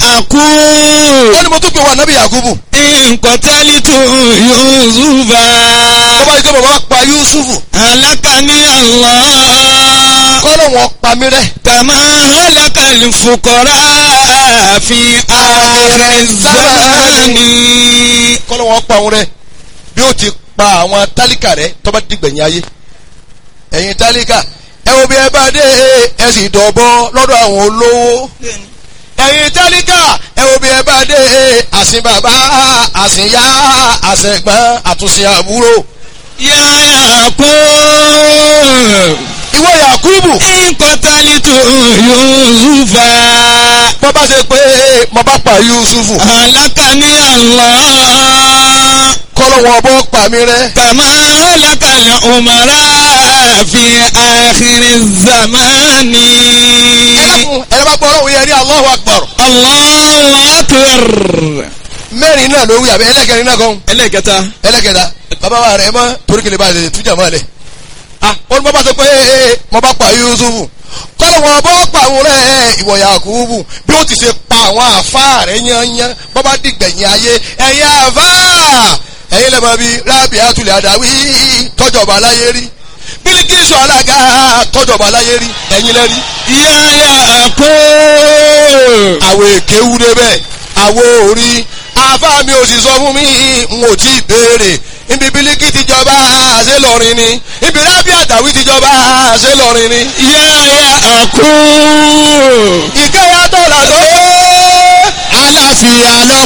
Yakub. ó ní mo tún pè wá nábì yakubu Nkọ̀tẹ́lítù Yusufa. tó bá yí pé bàbá pa yusufu Alákàní Allah. kọ́lọ̀ wọn pa mí rẹ́ Kàmá alákàlì fukọ̀rá fi ààrẹ zamani. kọ́lọ̀ wọn pa òun rẹ́ bí ó ti pa àwọn tálíkà rẹ́ tó bá dìgbẹ̀yìn ayé ẹ̀yin tálíkà ẹ wo bí ẹ bá dé ẹ sì dọ̀bọ lọ́dọ̀ àwọn olówó ẹ̀yin tálíkà ẹ wo bí ẹ bá dé àsìn bàbá àsìn yá àsẹ̀gbọ́n àtúnṣe àbúrò Yá Yakub. ìwọ yakubu Nkọ̀tẹ́lítù Yusufa. bọ́ bá ṣe pé mo bá pa yusufu Alákàní Allah. kọ́lọ̀ wọn bọ́ pa mí rẹ́ كما هلك الأمراء في آخر الزمان ẹlẹ́kùn ẹ̀rọ bá gbọ́ ọlọ́run yẹn ní Allahu Akbar الله أكبر mẹ́rin náà ló wí àbí ẹlẹ́kẹrin náà gan ẹlẹ́kẹta ẹlẹ́kẹta bàbá wa rẹ̀ mọ́ torí kele bá a lè tújà mọ́ ẹ lẹ̀ ah ó ní bọ́ bá sọ pé ee mo bá pa Yusufu kọ́lọ̀ wọn bọ́ pa àwọn rẹ̀ ìwọ Yakubu bí ó ti ṣe pa àwọn àfa rẹ̀ yányán bọ́ bá dìgbẹ̀yìn ayé ẹ̀yin àfa ẹ̀yin lẹ́mọ̀ bíi rábì àtúlẹ̀ àdáwí tọ́jọba aláyé rí Bílíkísù alága tọ́jọba aláyé rí ẹ̀yin lẹ́rí يا يعقوب àwọ̀ èké wú débẹ̀ àwọ̀ orí àfa mi ò sì sọ fún mi n ò tí ì béèrè ibi bílíkì ti jọba ṣé lọrin ni ibi rábì àtàwí ti jọba ṣé lọrin ni. يا يعقوب ìkẹyà tó là tó àlàáfíà lọ